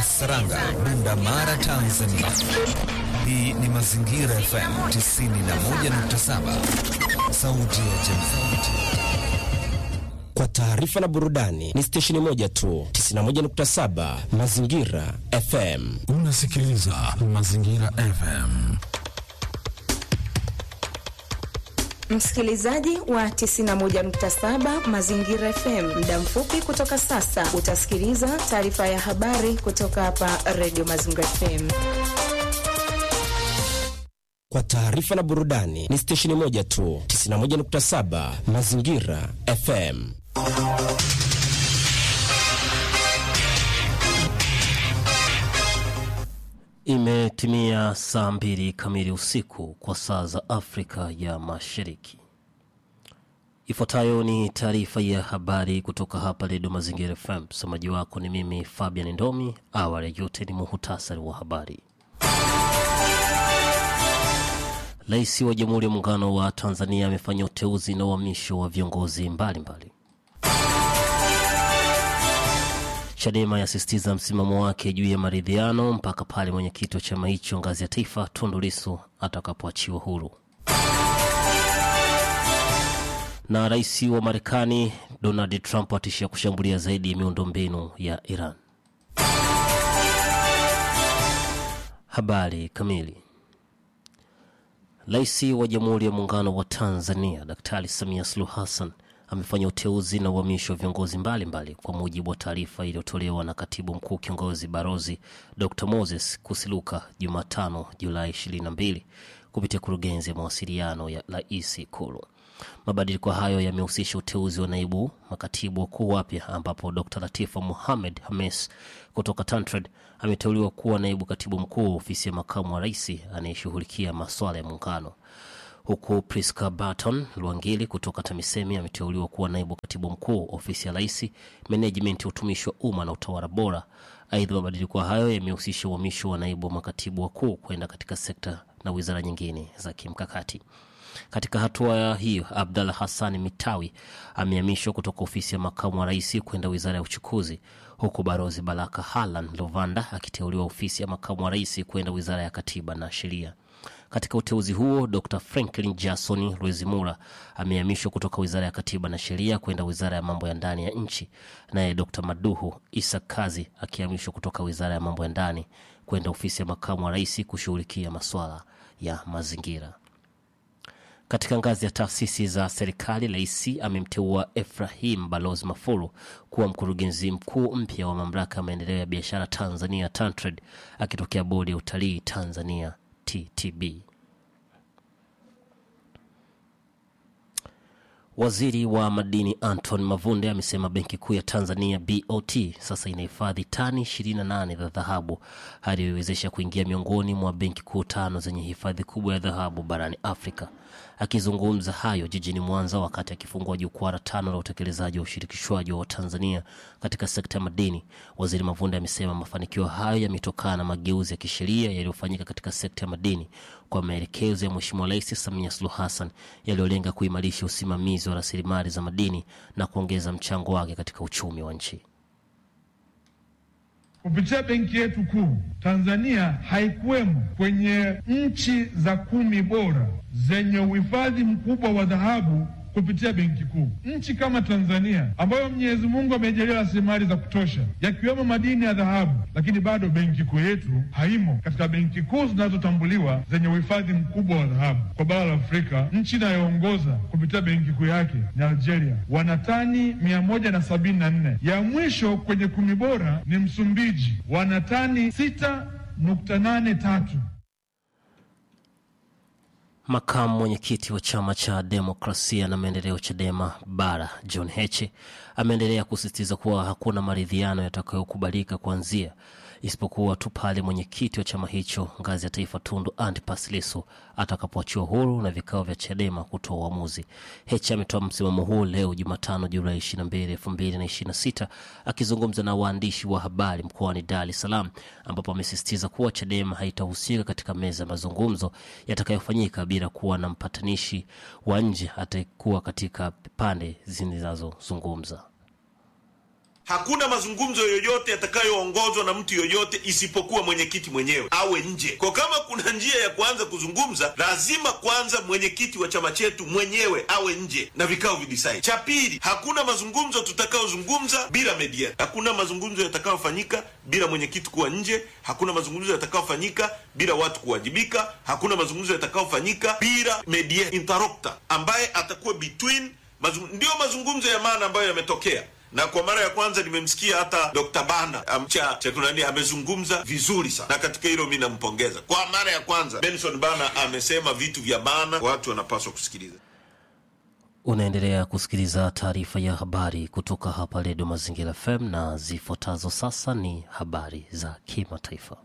Saranga, Bunda Mara, Tanzania. Hii ni Mazingira FM 91.7, sauti ya jamii. Kwa taarifa na burudani ni stesheni moja tu, 91.7 Mazingira FM. Unasikiliza Mazingira FM. Msikilizaji wa 91.7 Mazingira FM, muda mfupi kutoka sasa utasikiliza taarifa ya habari kutoka hapa Radio Mazingira FM. Kwa taarifa na burudani ni stesheni moja tu, 91.7 Mazingira FM. Imetimia saa mbili kamili usiku kwa saa za Afrika ya Mashariki. Ifuatayo ni taarifa ya habari kutoka hapa Redio Mazingira FM. Msomaji wako ni mimi Fabian Ndomi. Awali ya yote ni muhutasari wa habari. Rais wa Jamhuri ya Muungano wa Tanzania amefanya uteuzi na uhamisho wa viongozi mbalimbali. Chadema yasisitiza msimamo wake juu ya maridhiano mpaka pale mwenyekiti wa chama hicho ngazi ya taifa Tundu Lissu atakapoachiwa huru. Na rais wa Marekani Donald Trump atishia kushambulia zaidi ya miundombinu ya Iran. Habari kamili. Rais wa Jamhuri ya Muungano wa Tanzania Daktari Samia Suluhu Hassan amefanya uteuzi na uhamisho wa viongozi mbalimbali mbali, kwa mujibu wa taarifa iliyotolewa na katibu mkuu kiongozi Barozi Dr Moses Kusiluka Jumatano Julai 22 kupitia kurugenzi ya mawasiliano ya rais Ikulu. Mabadiliko hayo yamehusisha uteuzi wa naibu makatibu wakuu wapya, ambapo Dr Latifa Muhamed Hames kutoka Tantrad ameteuliwa kuwa naibu katibu mkuu ofisi ya makamu wa rais anayeshughulikia maswala ya muungano huku Priska Barton Lwangili kutoka TAMISEMI ameteuliwa kuwa naibu katibu mkuu ofisi ya rais menejimenti ya utumishi wa umma na utawala bora. Aidha, mabadiliko hayo yamehusisha uhamisho wa naibu makatibu wakuu kwenda katika sekta na wizara nyingine za kimkakati. Katika hatua hiyo, Abdalla Hassan Mitawi amehamishwa kutoka ofisi ya makamu wa rais kwenda wizara ya uchukuzi, huku Barozi Baraka Halan Lovanda akiteuliwa ofisi ya makamu wa rais kwenda wizara ya katiba na sheria. Katika uteuzi huo Dr Franklin Jason Rwezimura amehamishwa kutoka wizara ya katiba na sheria kwenda wizara ya mambo ya ndani ya nchi, naye Dr Maduhu Isa Kazi akihamishwa kutoka wizara ya mambo ya ndani kwenda ofisi ya makamu wa rais kushughulikia masuala ya mazingira. Katika ngazi ya taasisi za serikali, rais amemteua Efrahim Balozi Mafuru kuwa mkurugenzi mkuu mpya wa mamlaka ya maendeleo ya biashara Tanzania TanTrade akitokea bodi ya utalii Tanzania TTB. Waziri wa madini Anton Mavunde amesema benki kuu ya Tanzania BOT sasa inahifadhi tani 28 za dhahabu hadi iwezesha kuingia miongoni mwa benki kuu tano zenye hifadhi kubwa ya dhahabu barani Afrika. Akizungumza hayo jijini Mwanza wakati akifungua jukwaa la tano la utekelezaji wa ushirikishwaji wa Tanzania katika sekta ya madini, waziri Mavunde amesema mafanikio hayo yametokana na mageuzi ya kisheria yaliyofanyika katika sekta ya madini kwa maelekezo ya Mheshimiwa Rais Samia Suluhu Hassan yaliyolenga kuimarisha usimamizi wa rasilimali za madini na kuongeza mchango wake katika uchumi wa nchi. Kupitia benki yetu kuu, Tanzania haikuwemo kwenye nchi za kumi bora zenye uhifadhi mkubwa wa dhahabu kupitia benki kuu. Nchi kama Tanzania ambayo Mwenyezi Mungu amejalia rasilimali za kutosha yakiwemo madini ya dhahabu, lakini bado benki kuu yetu haimo katika benki kuu zinazotambuliwa zenye uhifadhi mkubwa wa dhahabu kwa bara la Afrika. Nchi inayoongoza kupitia benki kuu yake ni Algeria, wana tani mia moja na sabini na nne. Ya mwisho kwenye kumi bora ni Msumbiji, wana tani sita nukta nane tatu. Makamu mwenyekiti wa chama cha demokrasia na maendeleo CHADEMA bara John Heche ameendelea kusisitiza kuwa hakuna maridhiano yatakayokubalika kuanzia isipokuwa tu pale mwenyekiti wa chama hicho ngazi ya taifa Tundu Antipas Lissu atakapoachiwa huru na vikao vya CHADEMA kutoa uamuzi. Heche ametoa msimamo huu leo Jumatano Julai 22, 2026 akizungumza na waandishi wa habari mkoani Dar es Salaam, ambapo amesisitiza kuwa CHADEMA haitahusika katika meza ya mazungumzo yatakayofanyika bila kuwa na mpatanishi wa nje atakuwa katika pande zinazozungumza. Hakuna mazungumzo yoyote yatakayoongozwa na mtu yoyote isipokuwa mwenyekiti mwenyewe awe nje. Kwa kama kuna njia ya kuanza kuzungumza, lazima kwanza mwenyekiti wa chama chetu mwenyewe awe nje na vikao vidisaidi. Cha pili, hakuna mazungumzo tutakayozungumza bila mediator. Hakuna mazungumzo yatakayofanyika bila mwenyekiti kuwa nje. Hakuna mazungumzo yatakayofanyika bila watu kuwajibika. Hakuna mazungumzo yatakayofanyika bila mediator, interlocutor ambaye atakuwa between mazung... ndio mazungumzo ya maana ambayo yametokea na kwa mara ya kwanza nimemsikia hata Dr. Bana amcha chekunani amezungumza vizuri sana, na katika hilo mi nampongeza. Kwa mara ya kwanza Benson Bana amesema vitu vya maana, watu wanapaswa kusikiliza. Unaendelea kusikiliza taarifa ya habari kutoka hapa Redio Mazingira FM na zifuatazo sasa ni habari za kimataifa.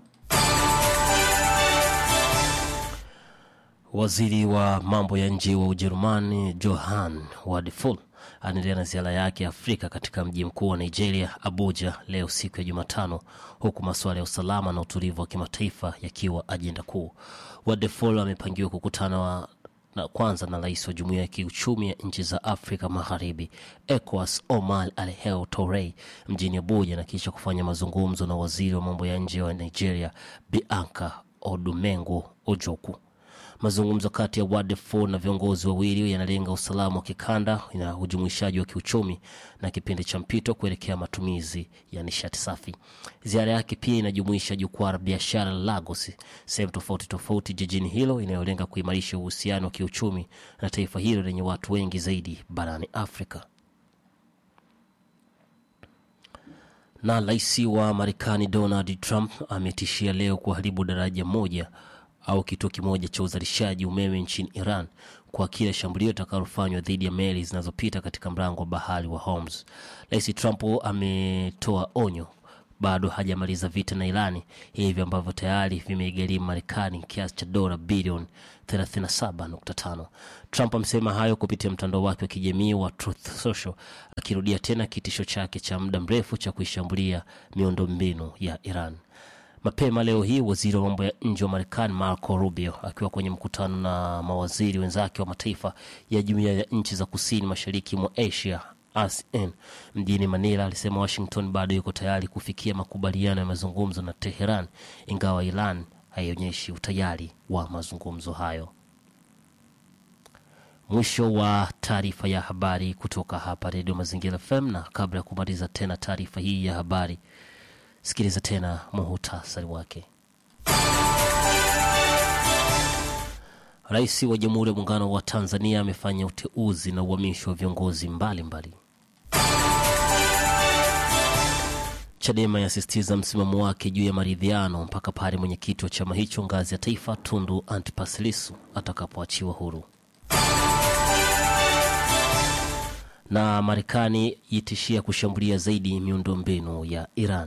Waziri wa mambo ya nje wa Ujerumani Johann Wadephul anaendelea na ziara yake Afrika katika mji mkuu wa Nigeria, Abuja, leo siku ya Jumatano, huku masuala ya usalama na utulivu wa kimataifa yakiwa ajenda kuu. Wadephul amepangiwa kukutana wa na kwanza na rais wa jumuiya ya kiuchumi ya nchi za Afrika Magharibi ECOWAS Omar Alhel Torrey mjini Abuja na kisha kufanya mazungumzo na waziri wa mambo ya nje wa Nigeria Bianca Odumengu Ojoku. Mazungumzo kati ya Wadefo na viongozi wawili yanalenga usalama wa kikanda na ujumuishaji wa kiuchumi na kipindi cha mpito kuelekea matumizi ya nishati safi. Ziara yake pia inajumuisha jukwaa la biashara la Lagos, sehemu tofauti tofauti jijini hilo, inayolenga kuimarisha uhusiano wa kiuchumi na taifa hilo lenye watu wengi zaidi barani Afrika. Na rais wa Marekani Donald Trump ametishia leo kuharibu daraja moja au kituo kimoja cha uzalishaji umeme nchini Iran kwa kila shambulio litakalofanywa dhidi ya meli zinazopita katika mlango wa bahari wa Hormuz. Rais Trump ametoa onyo bado hajamaliza vita na Irani, hivyo ambavyo tayari vimeigharimu Marekani kiasi cha dola bilioni 37.5. Trump amesema hayo kupitia mtandao wake wa kijamii wa Truth Social, akirudia tena kitisho chake cha muda mrefu cha kuishambulia miundombinu ya Iran. Mapema leo hii waziri wa mambo ya nje wa Marekani Marco Rubio akiwa kwenye mkutano na mawaziri wenzake wa mataifa ya jumuiya ya nchi za kusini mashariki mwa Asia ASEAN mjini Manila alisema Washington bado yuko tayari kufikia makubaliano ya mazungumzo na Teheran, ingawa Iran haionyeshi utayari wa mazungumzo hayo. Mwisho wa taarifa ya habari kutoka hapa Redio Mazingira FM, na kabla ya kumaliza tena taarifa hii ya habari sikiliza tena muhutasari wake. Rais wa Jamhuri ya Muungano wa Tanzania amefanya uteuzi na uhamisho wa viongozi mbalimbali. Chadema yasisitiza msimamo wake juu ya maridhiano mpaka pale mwenyekiti wa chama hicho ngazi ya taifa Tundu Antipas Lissu atakapoachiwa huru. Na Marekani itishia kushambulia zaidi miundombinu ya Iran.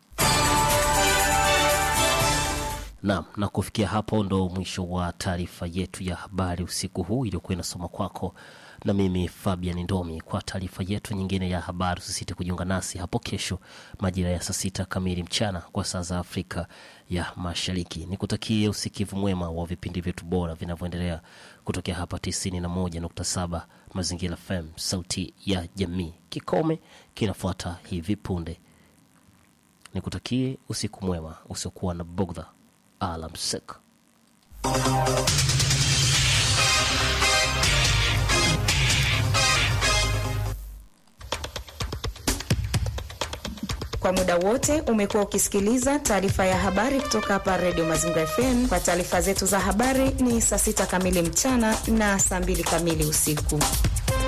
Naam, na kufikia hapo ndo mwisho wa taarifa yetu ya habari usiku huu iliyokuwa inasoma kwako na mimi Fabian Ndomi. Kwa taarifa yetu nyingine ya habari, usisite kujiunga nasi hapo kesho majira ya saa sita kamili mchana kwa saa za Afrika ya Mashariki. Nikutakie usikivu mwema wa vipindi vyetu bora vinavyoendelea kutokea hapa 91.7 Mazingira FM, sauti ya jamii. Kikome kinafuata hivi punde. Nikutakie usiku mwema usiokuwa na bugdha. Alamsik. Kwa muda wote umekuwa ukisikiliza taarifa ya habari kutoka hapa Redio Mazingira FM. Kwa taarifa zetu za habari ni saa sita kamili mchana na saa mbili kamili usiku.